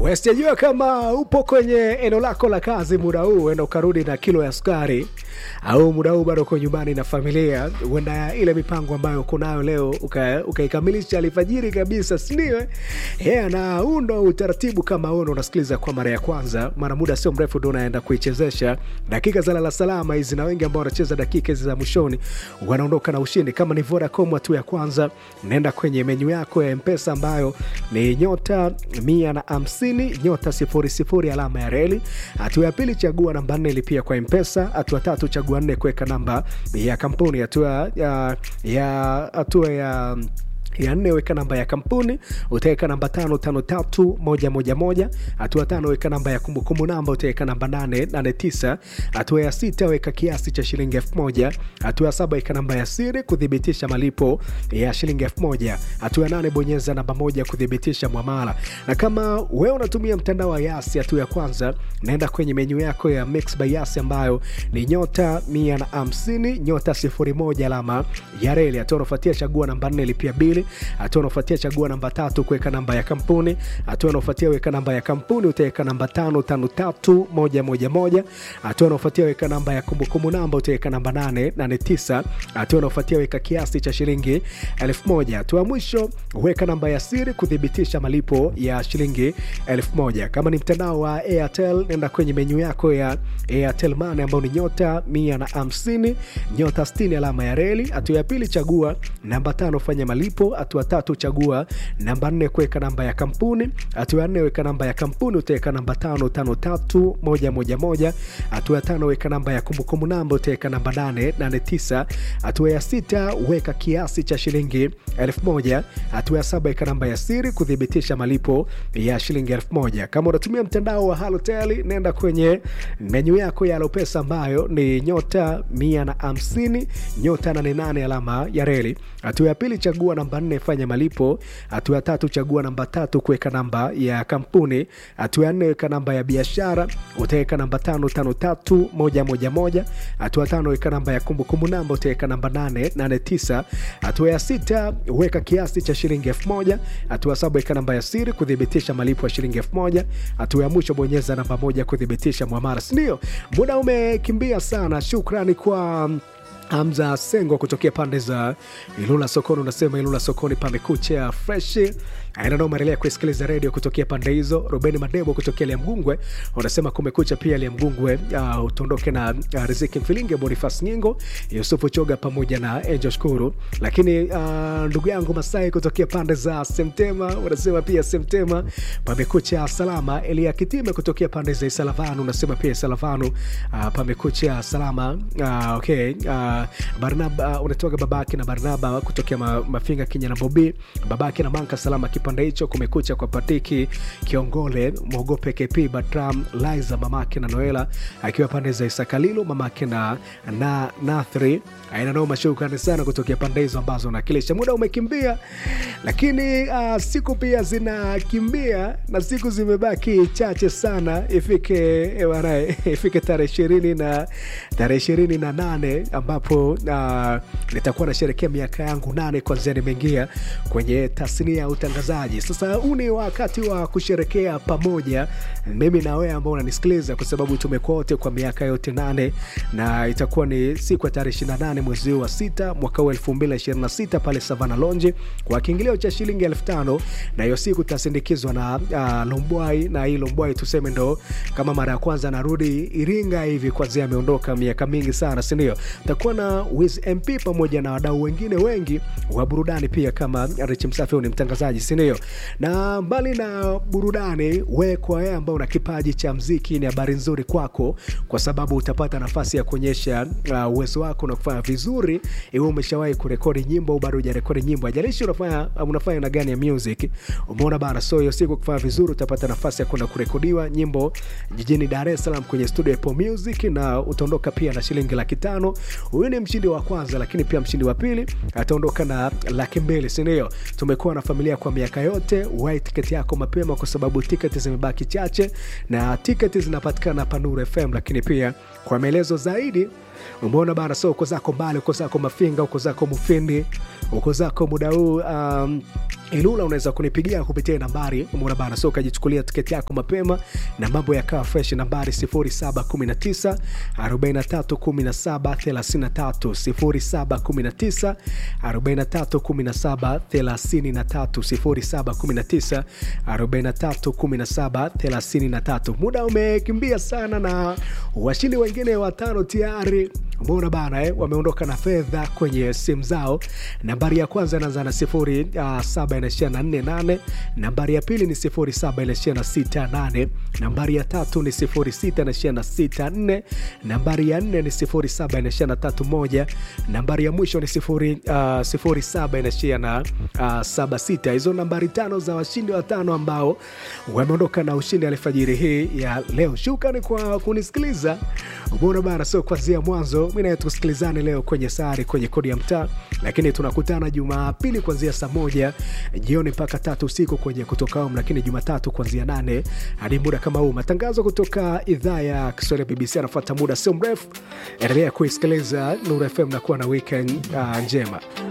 Sijajua kama upo kwenye eneo lako la kazi muda huu, enda ukarudi na kilo ya sukari, au muda huu bado uko nyumbani na familia, huenda ile mipango ambayo uko nayo leo ukaikamilisha uka alfajiri kabisa, sindio? Yeah, na huu ndo utaratibu kama huu ndo unasikiliza kwa mara ya kwanza, mara muda sio mrefu ndo unaenda kuichezesha dakika za lala salama hizi, na wengi ambao wanacheza dakika hizi za mwishoni wanaondoka na ushindi. Kama ni Vodacom hatua ya kwanza, naenda kwenye menyu yako ya Mpesa ambayo ni nyota mia na hamsini nyota sifuri sifuri alama ya reli. Hatua ya pili chagua namba nne lipia kwa Mpesa. Hatua tatu chagua nne kuweka namba ya kampuni. Hatua ya ya hatua ya ya nne weka namba ya kampuni, utaweka namba tano tano tatu moja moja moja. Hatua tano weka namba ya kumbukumbu namba, utaweka namba nane nane tisa. Hatua ya sita weka kiasi cha shilingi elfu moja. Hatua ya saba weka namba ya siri kuthibitisha malipo ya shilingi elfu moja. Hatua ya nane bonyeza namba moja kuthibitisha mwamala. Na kama wewe unatumia mtandao wa Yasi, hatua ya kwanza naenda kwenye menyu yako ya Mix by Yasi ambayo ni nyota mia na hamsini nyota sifuri moja alama ya reli. Hatua unafuatia chagua namba nne lipia bili hatua unaofuatia chagua namba tatu kuweka namba ya kampuni. Hatua unaofuatia weka namba ya kampuni, utaweka namba tano tano tatu moja moja moja. Hatua unaofuatia weka namba ya kumbukumbu namba, utaweka namba nane nane tisa. Hatua unaofuatia weka kiasi cha shilingi elfu moja. Hatua mwisho weka namba ya siri kuthibitisha malipo ya shilingi elfu moja. Kama ni mtandao wa Airtel, nenda kwenye menyu yako ya Airtel Money ambayo ni nyota mia na hamsini nyota sitini alama ya reli. Hatua ya pili chagua namba tano fanya malipo hatua tatu chagua namba nne kuweka namba ya kampuni. Hatua ya nne weka namba ya kampuni, utaweka namba tano tano tatu moja moja moja. Hatua ya tano weka namba ya kumbukumbu namba, utaweka namba nane nane tisa. Hatua ya sita weka kiasi cha shilingi elfu moja. Hatua ya saba weka namba ya siri kuthibitisha malipo ya shilingi elfu moja. Kama unatumia mtandao wa Halotel, nenda kwenye menyu yako ya Alopesa ambayo ni nyota mia na hamsini nyota nane nane alama ya reli. Hatua ya pili chagua namba nne fanya malipo. Hatua ya tatu chagua namba tatu kuweka namba ya kampuni. Hatua ya nne weka namba ya biashara, utaweka namba tano tano tatu moja moja moja. Hatua tano weka namba ya kumbukumbu namba, utaweka namba nane nane tisa. Hatua ya sita weka kiasi cha shilingi elfu moja. Hatua saba weka namba ya siri kuthibitisha malipo ya shilingi elfu moja. Hatua ya mwisho bonyeza namba moja kuthibitisha mwamara. Sindio, muda umekimbia sana. Shukrani kwa Hamza Sengo kutokea pande za Ilula Sokoni, unasema Ilula Sokoni pamekucha fresh. Ainanao maendelea kusikiliza redio kutokea pande hizo. Ruben Madebo kutokea Liamgungwe unasema kumekucha pia Liamgungwe. Uh, utondoke na uh, Riziki Mfilinge, Bonifas Nyingo, Yusufu Choga pamoja na Angel Shukuru. Lakini uh, ndugu yangu Masai kutokea pande za Semtema unasema pia Semtema pamekucha salama. Elia Kitime kutokea pande za Isalavanu unasema pia Isalavanu uh, pamekucha salama. Uh, okay uh, Barnaba uh, unatoka babake na Barnaba kutokea ma, Mafinga Kinya na Bobi babake na Manka salama kipande hicho. Kumekucha kwa Patiki Kiongole Mwogope KP Batram Liza mamake na Noela akiwa pande za Isakalilo mamake na na Nathri aina noma. Shukrani sana kutokea pande hizo ambazo nakilisha. Muda umekimbia, lakini uh, siku pia zinakimbia na siku zimebaki chache sana, ifike wanae, ifike tarehe ishirini na tarehe ishirini na nane ambapo uh, nitakuwa nasherekea miaka yangu nane kwanzia nimeingia kwenye tasnia ya utangazaji. Sasa huu ni wakati wa kusherekea pamoja, mimi na wewe ambao unanisikiliza, kwa sababu tumekuwa wote kwa miaka yote nane, na itakuwa ni siku ya tarehe 28 mwezi wa sita mwaka huu 2026 pale Savana Lounge kwa kiingilio cha shilingi elfu tano na hiyo siku tasindikizwa na uh, Lombwai, na hii Lombwai tuseme ndo kama mara ya kwanza narudi Iringa hivi, kwanzia ameondoka miaka mingi sana, si ndio? Takuwa na Wiz MP pamoja na wadau wengine wengi wa burudani pia, kama Rich Msafi ni mtangazaji, si ndio? Na mbali na burudani, we kwa wewe ambao una kipaji cha mziki, ni habari nzuri kwako, kwa sababu utapata nafasi ya kuonyesha uh, uwezo wako na kufanya vizuri. Iwe umeshawahi kurekodi nyimbo au bado hujarekodi nyimbo, ajalishi unafanya unafanya na gani ya music, umeona bana. So hiyo siku kufanya vizuri, utapata nafasi ya kwenda kurekodiwa nyimbo jijini Dar es Salaam kwenye studio Apple Music, na utaondoka pia na shilingi laki tano. Huyu ni mshindi wa kwanza, lakini pia mshindi wa pili ataondoka na laki mbili, si ndio? Tumekuwa na familia kwa miaka yote. Wai tiketi yako mapema, kwa sababu tiketi zimebaki chache na tiketi zinapatikana hapa Nuru FM. Lakini pia kwa maelezo zaidi umeona bana so uko zako mbali uko zako mafinga uko zako mufindi uko zako muda huu um, ilula unaweza kunipigia kupitia nambari umeona bana so ukajichukulia tiketi yako mapema na mambo yakawa fresh nambari 0719 4317 33 0719 4317 33 0719 4317 muda umekimbia sana na washindi wengine watano tayari umeona bana eh, wameondoka na fedha kwenye simu zao nambari ya kwanza inaanza na sifuri uh, saba inaishia na nne nane nambari ya pili ni sifuri saba inaishia na sita nane nambari ya tatu ni sifuri sita inaishia na sita nne nambari ya nne ni sifuri saba inaishia na tatu moja nambari ya mwisho ni sifuri, uh, sifuri saba inaishia na uh, saba sita hizo nambari tano za washindi watano ambao wameondoka na ushindi alfajiri hii ya leo shukrani kwa kunisikiliza umeona bana sio kwanzia mwanzo mi naye tusikilizane leo kwenye sari kwenye kodi ya mtaa lakini tunakutana jumapili kuanzia saa moja jioni mpaka tatu usiku kwenye kutoka home lakini jumatatu kuanzia nane hadi muda kama huu matangazo kutoka idhaa ya kiswahili ya bbc anafuata muda sio mrefu endelea kuisikiliza nuru fm na kuwa na weekend uh, njema